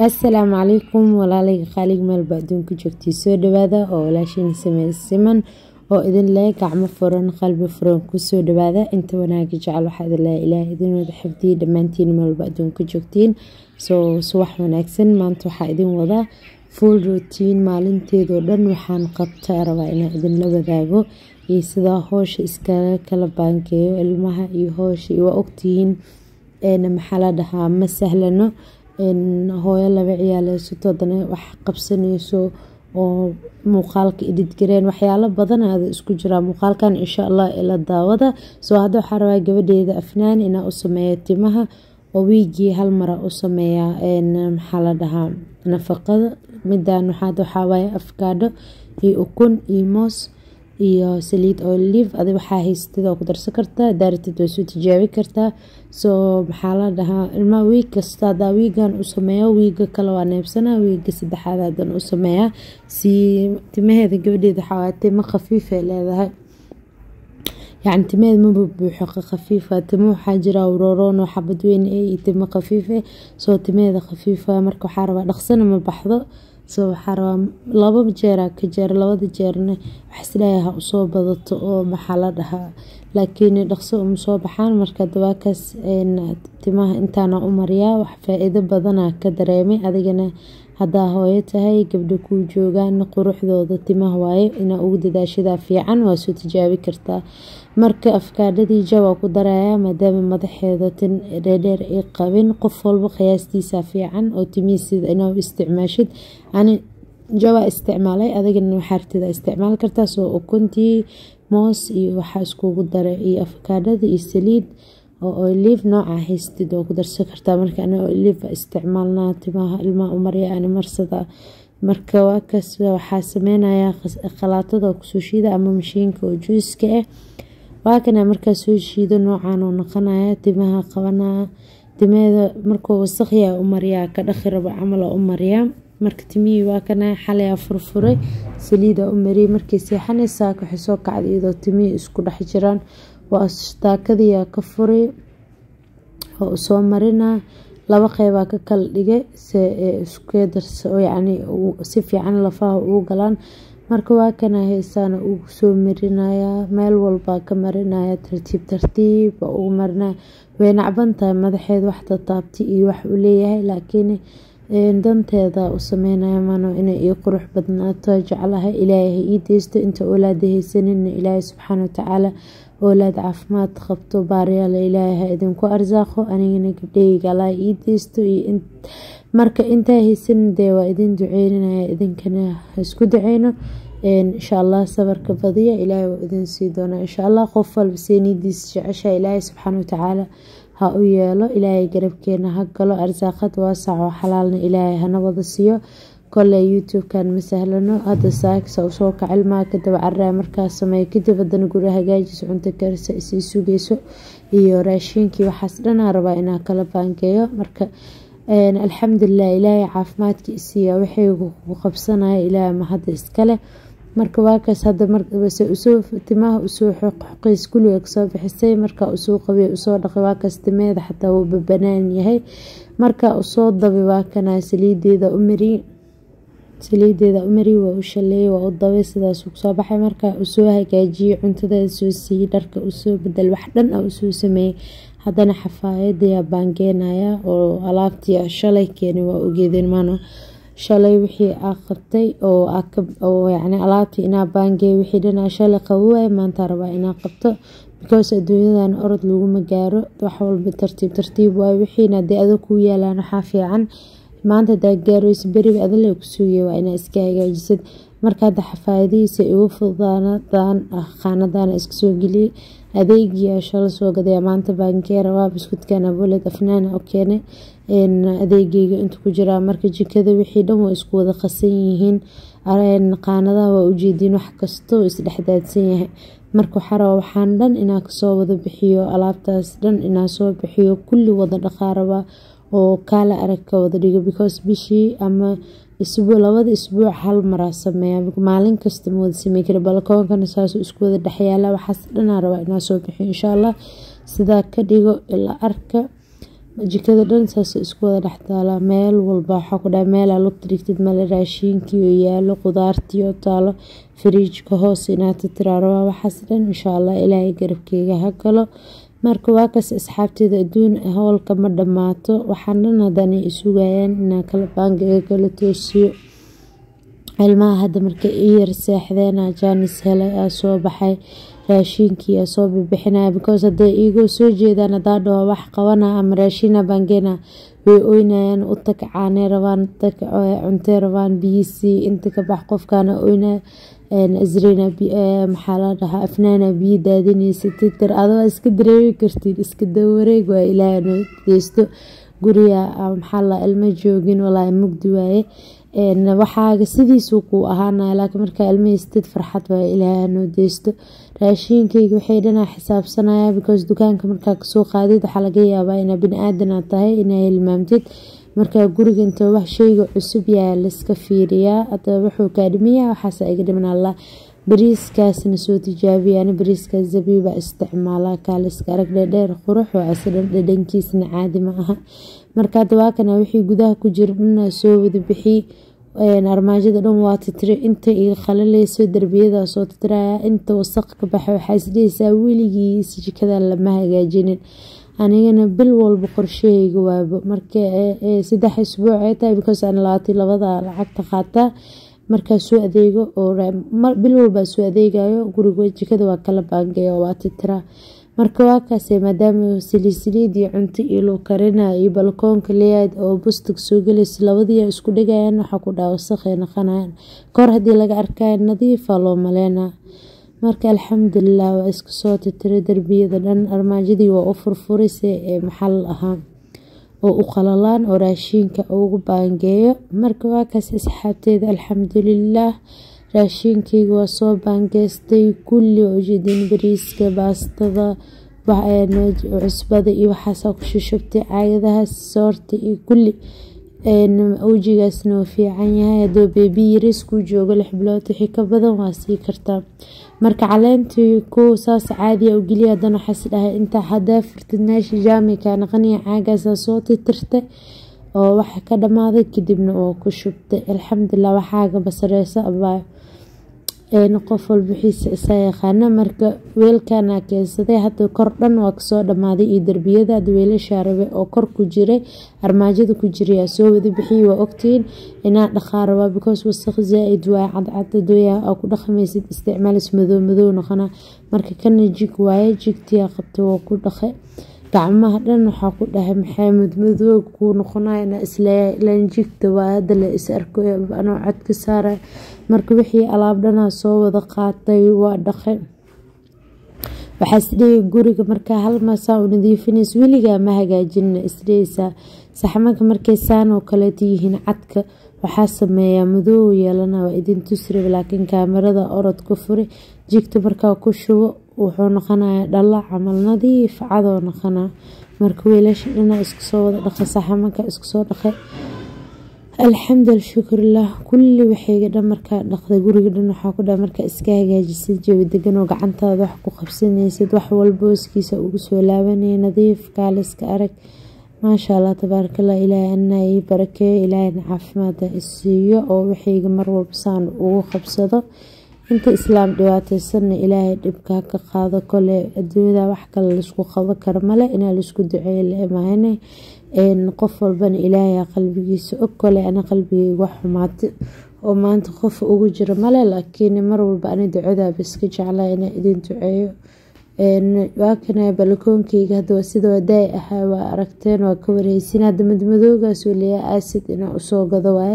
assalaamu calaykum walaalayga qaalig meelba adduunka joogtay soo dhawaada oo walaashiin samee siman oo idin leh gacmo furan qalbi furan kusoo dhawaada inta wanaaga jecel waxaa idin leh ilaah idin wada xifdiya dhammaantiin meelba adduunka joogtiin soo subax wanaagsan maanta waxaa idin wadaa full routine maalinteedoo dhan waxaan qabtaa rabaa inaan idinla wadaago iyo sidaa hoosha iskaga kala baankeeyo ilmaha iyo hoosha iyo waa ogtihiin maxaa la dhahaa ma sahlano hooyo laba ciyaaleysato hadana wax qabsanayso oo muuqaalka ididgareen waxyaalo badan aada isku jiraa muuqaalkan insha allah ila daawada soo hadda waxaa rabaa gabadheeda afnaan inaa u sameeya timaha oo wiigii hal mara u sameeya maxaa la dhahaa nafaqada midan waxaawaye afkaadho iyo ukun iyo moos iyo saliid olive adi waxaa haystid oo ku darsan kartaa daaratid waa soo tijaabi kartaa soo maxaa la dhahaa ilmaha wiig kasta hadaa wiigan u sameeyo wiiga kale waa neebsanaa wiiga saddexaad hadan u sameeyaa si timaheeda gabadheeda waxaa timo khafiifay leedahay yacni timaheeda maba buuxo khafiifa timo waxaa jira uroroonoo xabad weyn iyo timo khafiife soo timaheeda khafiifa marka waxaa rabaa dhaqsana ma baxdo soo waxaa rabaa laba jeera ka jeer labada jeerna waxisleeyaha usoo badato oo maxaa la dhahaa laakiin dhaqso uma soo baxaan marka dabaakaas timaha intaana u mariyaa wax faa-iido badana ka dareemay adigana haddaa hooyo tahay gabdho kuu joogaan quruxdooda timaha waaye inaa ugu dadaashadaa fiican waa soo tijaabi kartaa marka afkaadhadii jawaa ku darayaa maadaama madaxeeda tin dheerdheer ay qabin qof walba qiyaastiisa fiican oo timihiisida inaa isticmaashid ani jawaa isticmaalay adigana waxaartida isticmaali kartaa soo ukuntii moos iyo waxaa iskugu daray iyo afkaadhada iyo saliid oo olive nooca haystid oo ku darsan kartaa marka ana olive isticmaalnaa timaha ilmaha umarya ani marsada marka waakaas waxaa sameynayaa khalaatada kusoo shiida ama mashiinka oo juiska ah waakana markaa soo shiido noocan oo noqonaya timaha qabanaya timaheeda markuu wasaqya u mariyaa ka dhaqi rabo camal u mariyaa marka timihii waa kana xalayaa furfuray saliida u mariyay markay seexanaysaa waxay soo kacday iyadoo timihii isku dhex jiraan waa daakadiyaa ka furay oo usoo marinaa laba qeybaa ka kala dhigay yani si fiican lafaha ugu galaan marka waa kana heesaana ugu soo marinayaa meel walbaa ka marinaya tartiib tartiib baa ugu marinaya way nacban tahay madaxeed wax tataabti iyo wax u leeyahay laakiin danteeda u sameynaya mano inay ii qurux badnaato jeclahay ilaahay ii deysto inta oolaada haysanina ilaahay subxaana watacaala oolaad caafimaad qabto baaryaala ilaahay idinku arsaaqo anigana gabdhaheyga allah ii deysto iyo marka intaa haysanin dee waa idin duceynanaya idinkana isku duceyno insha allah sabarka badiya ilaahay waa idin sii doonaa insha allah qof walba seenidiis jecesha ilaahay subxaana watacaala ha u yeelo ilaahay garabkeena ha galo arsaaqad waasac oo xalaalna ilaahay hana wada siiyo koley youtube-kan ma sahlano hadda saaksa usoo kac ilmaha kadaba caraa markaas sameeyo kadib hadana guri hagaajiso cunto karisa isii sugeyso iyo raashiinkii waxaas dhanaa rabaa inaa kala baangeeyo marka alxamdulilah ilaahay caafimaadka isiiya waxay ku qabsanaya ilaahay mahadda iskale marka waakaas hadda marse usoo timaha usoo xoqoqeys kuliga kasoo bixisay markaa usoo qabay usoo dhaqay waakaas timeeda xataa wuu babanaan yahay markaa usoo dabay waakana saliideeda u mariy saliideeda u mariy waa u shaleeyay waa u dabay sidaas kusoo baxay markaa usoo hagaajiyey cuntadeeda soo siiyey dharka usoo bedel wax dhan ah usoo sameeyey haddana xafaayadayaa baangeenaya oo alaabtii shalay keenay waa ogeedeen maano shalay wixii aa qabtay oo yani alaabtii inaa baangeey wixii dhanaa shalay qabowaay maanta rabaa inaa qabto because adduunyadan orod laguma gaaro wax walba tartiib tartiib waay wixiina dee adag kuu yaalaan waxaa fiican maanta hadaa gaareyso beriba adale ku sugaya waa inaa iska hagaajisid marka hadda xafaayadihiisa igu fudaanadaan qaanadana iska soo geliyay adeegiyaa shala soo gadaya maanta baankeera waa buskudkan aboled afnaana u keenay adeegeyga inta ku jiraa marka jikada wixii dhan waa isku wada qasan yihiin qaanadaha waa ujeediin wax kastoo isdhexdaadsan yahay marka waxaa rabaa waxaan dhan inaa kasoo wada bixiyo alaabtaas dhan inaa soo bixiyo kulli wada dhaqaaraba oo kaala arag ka wada dhigo because bishii ama isbuu labada isbuuc hal maraa sameeya maalin kasta ma wada samey kara balkoonkana saasuu isku wada dhexyaala waxaas dhanaa rabaa inaa soo bixiyo insha allah sidaa ka dhigo ilaa arka jikada dhan saas isku wada dhex taalaa meel walba waxaa ku dhaha meelaa lugta dhigtid male raashiinkii oo yaalo qudaartii oo taalo firiijka hoos inaad tiraarabaa waxaas dhan insha allah ilaahay garabkeyga ha galo marka waa kas asxaabteeda adduun howlka ma dhammaato waxaan dhan haddana isugayaan inaan kala baangiga kala toosiyo ilmaha hadda marka ii yar seexdeena jaanis helay aa soo baxay raashiinkii aa soo bibixinaya because hadday iigoo soo jeedaan hadaa dhaho wax qabana ama raashiina baangeena way oynayaan u tag caaney rabaan tag cuntey rabaan biyisii inta ka bax qofkaana oynaya asrina maxaa la dhahaa afnaana biyo daadinaysa titir adoo iska dareemi kartid iska dawareeg waa ilaahay noo deysto guriga maxaa la ilmo joogin walaahi mugdi waaye waxaaga sidiisuu kuu ahaanaya laakiin markaa ilmahaystid farxad waaye ilaahay noo deysto raashiinkayga waxay dhanaa xisaabsanaya because dukaanka markaa kasoo qaadid waxaa laga yaabaa inaa bini aadan tahay inaa hilmaamtid markaa guriga inta wax sheyga cusub yaa laiska fiiriyaa hadaba wuxuu kaa dhimiyaa waxaasa iga dhiman allah bariiskaasna soo tijaabiyaan bariiskaas zabiiba isticmaalaa kaaliska arag dheerdheer qurux oo asidhan dhadhankiisna caadi ma aha marka hadda waa kana wixii gudaha ku jira dhanaa soo wada bixi armaajada dhan waa titiri inta iga qalaleyso darbiyada soo titiraya inta wasaq ka baxa waxaa isdhehaysaa weligiis jikada lama hagaajinin anigana bil walba qorshahayga waabo marka saddex isbuuc ay tahay because aan labaatan labada lacagta qaataa markaa soo adeego oo bil walbaa soo adeegayo guriga jikada waa kala baangeeya waa titiraa marka waa kaase maadaama saliid iyo cunto iyo loo karina iyo balkoonka leeyaad oo bustag soo gelaysa labadii isku dhigayaan waxaa ku dhaha wasaqay naqanayan kor haddii laga arkaya nadiifa loo maleynaa marka alxamdulilah waa iska soo titiray darbiyada dhan armaajadii waa u furfurise ee maxal ahaa oo u qalalaan oo raashiinka ugu baangeeyo marka waa kaas asxaabteeda alxamdulilaah raashiinkeyga waa soo baangeystay kulli oo ujeedin bariiska baastada cusbada iyo waxaasaa ku shushubtay caagadahaas soorta iyo kulli wejigaasna waa fiican yahay haduu beebi yaris kuu joogo lix bilood wixii ka badan waa sii kartaa marka caleentii ku saas caadiya u geliya haddana waxaas dhahay intaa hadaa furtid meesha jaamika naqaniya caagaasaa soo titirtay oo waxa ka dhamaaday kadibna waa ku shubtay alxamdulilah waxaaga basareysa abaayo qof walba wixiisa isaa yaqaana marka weelkana keensaday hadda kor dhan waa kasoo dhamaaday iyo darbiyada hadda weelashaa rabe oo kor ku jiray armaajada ku jirayaa soo wada bixiyay waa ogtihiin inaa dhaqaa rabaa because wasaq zaa-id waay cadcad adooyaa aa ku dhaqmaysid isticmaalis madow madow noqona marka kana jig waaye jigtiyaa qabtay waa ku dhaqay gacmaha dhan waxaa ku dhahay maxamed madoob kuu noqonaya inaa isleeyahay ilaan jigta waa hadda la is arko anoo cod ka saaraya marka wixii alaab dhanaa soo wada qaatay waa dhaqay waxaa isdhehey guriga markaa hal maasaa u nadiifinaysa weligaa ma hagaajinna isdheheysaa saxmanka markay saan oo kaleeta yihiin cadka waxaa sameeyaa madoow yeelana waa idin tusrib laakiin kaamirada orod ka furi jigta markaa ku shubo wuxuu noqonayaa dhalla camal nadiif cadoo noqonaa marka weelasha dhanaa isku soo wada dhaqay saxamanka isku soo dhaqay alxamdu shukrilah kulli waxayga dhan markaa dhaqday guriga dhan waxaa ku dha markaa iska hagaajisid jawi degan oo gacantaada wax ku qabsanaysid wax walba hooskiisa ugu soo laabanaya nadiif kaaliska arag maasha allah tabaarakallah ilaahay anaa ii barakeeyo ilaahayna caafimaada isiiyo oo waxayga mar walba saan ugu qabsado inta islaam dhibaateysanna ilaahay dhibka ka qaado kole adduunyada wax kale laisku qaban karo male inaa laisku duceeyo la imaane qof walbana ilaahay qalbigiisa og kole ana qalbigeyga wax xumaata oo maanta qof ugu jiro male laakiin mar walba ani ducadaaba iska jeclaa inaa idin duceeyo waa kana balakoonkeyga hadda sida wadaay ahaa waa aragteen waa ka wareysin hadda madmadoogaasoo leeyaa aasid inaa usoo gado waaye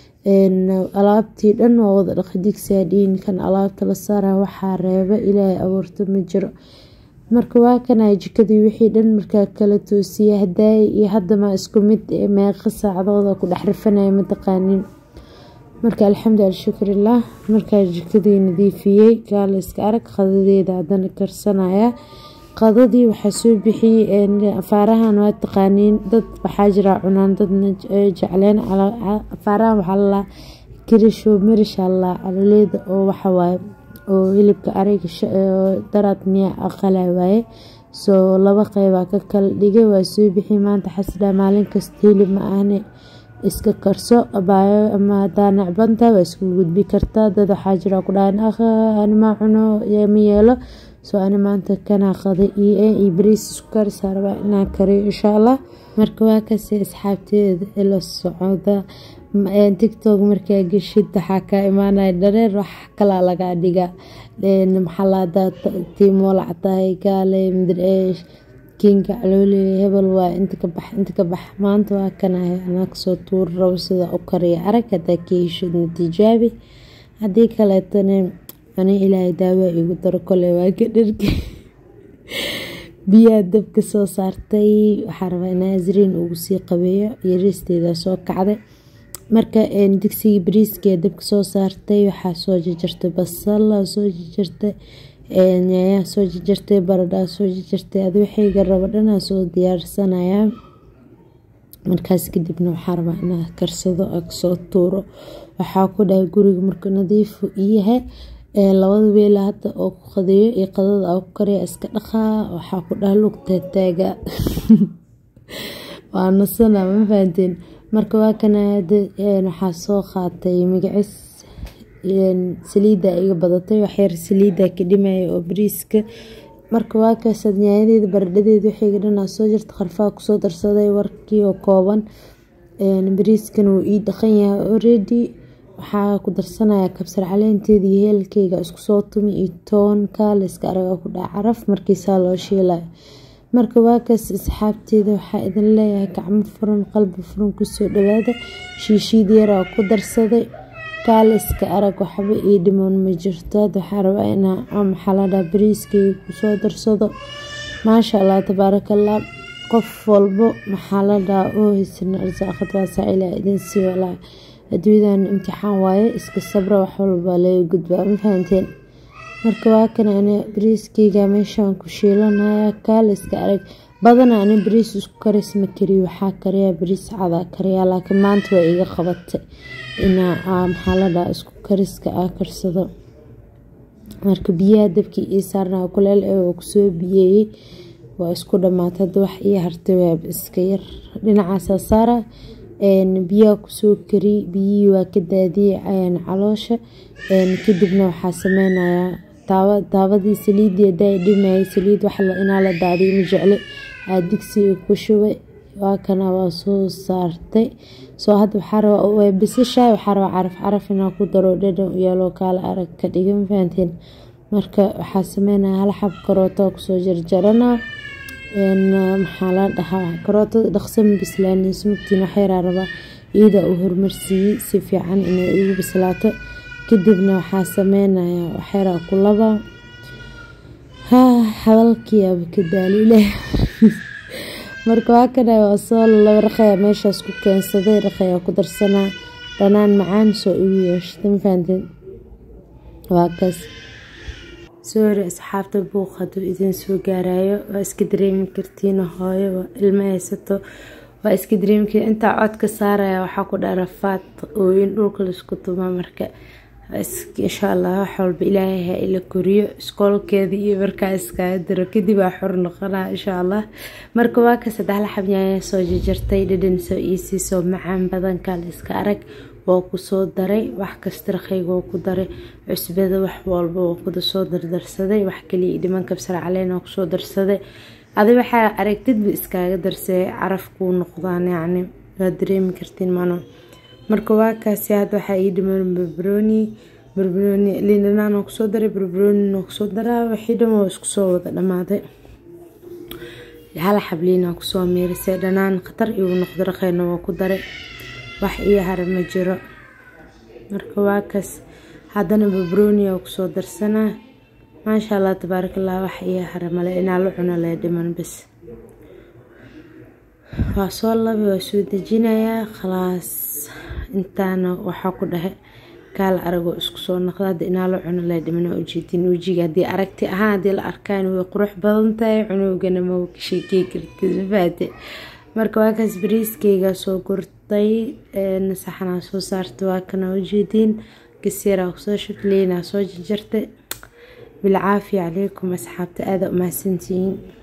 alaabtii dhan waa wada dhaqa digsaadhiin kan alaabta la saara waxaa reeba ilaahay abuurto ma jiro marka waa kana jikadii wixii dhan markaa kala toosiya hadaay iyo hadama isku mid meeqa saacadooda ku dhex rifanaya mataqaanin marka alxamdu alshukrilah markaa jikadii nadiifiyey gaaliska arag qadadeeda hadana karsanaya qadadii waxaa soo bixiyey afaarahan waa taqaaniin dad waxaa jira cunaan dadna jecleen afaarahan waxaa lalaa kirisho marisha lalaa caloleeda oo waxawaaye oo hilibka ariga daraad miya aqala waaye soo laba qeybaa ka kala dhigay waa soo bixi maanta xasdhaa maalin kasta hilib ma ahne iska karso abaayo ama hadaa necbanta waa isku gudbi kartaa dad waxaa jira ku dhahan akha anima cuno ma yeelo soo ani maanta kanaa qada io iyo bariis isku karisaa rabaa inaan kariyo insha allah marka waa kase asxaabteeda ila socda tictok markaa geshid waxaa kaa imaanaya dhareer wax kalaa lagaa dhiga maxalaada tiimoolac tahay gaale madireesh kinka calooli hebel waa inta ka bax inta ka bax maanta waa kanahay anaa kasoo tuuri rabo sida u kariya arag hadaa ka heshidna tijaabi haddii kaleetana ani ilaahay daawa igu daro kole waa ka dharge biyaa dabka soo saartay waxaa rabaa in asriin ugu sii qabeeyo yariisteeda soo kacday marka digsigii bariiskee dabka soo saartay waxaa soo jajartay basal soo jajartay nyaayaa soo jajartay baradhaa soo jajartay adi waxayga rabo dhanaa soo diyaarsanayaa markaas kadibna waxaa rabaa inaa karsado kasoo tuuro waxaa ku dhahay guriga marka nadiifu iyahay labada weela hadda oo ku qadeeyo iyo qadada aa ku kariya iska dhaqaa waxaa ku dhaha lugta taaga waa nasana ma fahanteen marka waa kana waxaa soo qaatay magacis saliida iga badatay waxyar saliida ka dhimaya oo bariiska marka waa kaasad nyaayadeeda baradhadeeda waxayga dhanaa soo jirta qarfaa kusoo darsaday warkii oo kooban bariiskan wuu ii dhaqan yahay already waxaa ku darsanaya kabsar caleenteeda iyo heelkeyga isku soo tumi iyo toonka layska araga ku dhaca caraf markiisaa loo shiilaya marka waakaas asxaabteeda waxaa idin leeyahay gacmo furan qalbi furan kusoo dhawaada shiishiid yaraa ku darsaday kaaliska arag waxba ii dhimoon ma jirto ad waxaa rabaa inaa maxaladha bariiskeyga kusoo darsado maasha allah tabaarakallah qof walbo maxaladha oo haysana arsaaqad waasaa ilaa idin sii walaa adduunyadan imtixaan waaye iska sabra wax walba laga gudbaa ma fahanteen marka waa kana ani bariiskeyga meeshaan ku shiilanaya kaaliska arag badana ani bariis isku karis ma kariyo waxaa kariyaa bariis cadaa kariyaa laakiin maanta waa iga qabatay inaa maxaladha isku kariska aa karsado marka biyaha dabkii ii saarnaa kuleel ee waa kusoo biyeeyey waa isku dhamaatay hadda wax ii hartay waab iska yar dhinacaasaa saara biyaha kusoo kari biyihii waa ka daadiyey caloosha kadibna waxaa sameynayaa daabadii saliidii hadaa dhimayay saliid wax inaa la daadiyo ma jecle aa digsiga ku shubay waa kana waa soo saartay soo hadda waxaa rabaa bisashaay waxaa rabaa caraf caraf inaa ku daro dhadhan yeeloo kaala arag ka dhiga ma fahanteen marka waxaa sameynaya hal xab karooto kusoo jarjarana maxaa la dhahaa karootada dhaqso ma bislaanayso mugtiin waxyaraa rabaa iyada uu horumarsiiyey si fiican inay ugu bislaato kadibna waxaa sameynaya waxyaraa ku laba hadalkiiaba ka daaliile marka waa kana waa soo laba raqaya meeshaas ku keensaday raqayaa ku darsanaa dhanaan macaan soo igu yeeshata ma fahanteen waa kaas soori asxaabta buuq hadduu idin soo gaarayo waa iska dareemi kartiin hooyo waa ilmo haysato waa iska dareemi kartiin intaa codka saaraya waxaa ku dha rafaad ooyin dhulka laisku tuma marka insha allah wax walba ilaahay ha ila koriyo iskoolkeeda iyo markaa iskaga diro kadib aa xor noqonaa insha allah marka waa ka saddex la xabnyaaya soo jajartay dhadhan soo iisii soo macaan badanka la iska arag waa kusoo daray wax kasta rakhayga waa ku daray cusbada wax walba waa kuda soo dardarsaday wax kaliya dhiman kabsar caleen waa kusoo darsaday adi waxaa aragtidba iskaaga darsay caraf kuu noqdaan yacni waa dareemi kartiin mano marka waa kaasi hadda waxaa ii dhiman barbarooni barbarooni liindhanaan waa kusoo daray barbaroonina waa kusoo daraa wixii dhan waa isku soo wada dhamaaday hal xabliina waa kusoo miirisay dhanaan khatar igu noqdo rakhayna waa ku daray wax ii hara ma jiro marka waa kaas haddana barbarooni waa kusoo darsanaa maasha allah tabaarakallah wax ii hara male inaa la cuno lee dhiman bas waa soo labi waa soo dejinayaa khalaas intaana waxaa ku dhahay kaala aragoo isku soo noqda hadda inaa la cuno lee dhiman waa ujeedin wejiga haddii aragti ahaan haddii la arkaan way qurux badan tahay cunugana ma sheekey kartifaate marka waa kaas bariiskeyga soo gurtay saxanaa soo saartay waa kana ujeediin gasiiraa kusoo shukliinaa soo jarjartay bilcaafiya calaykum asxaabta aada umahadsantihiin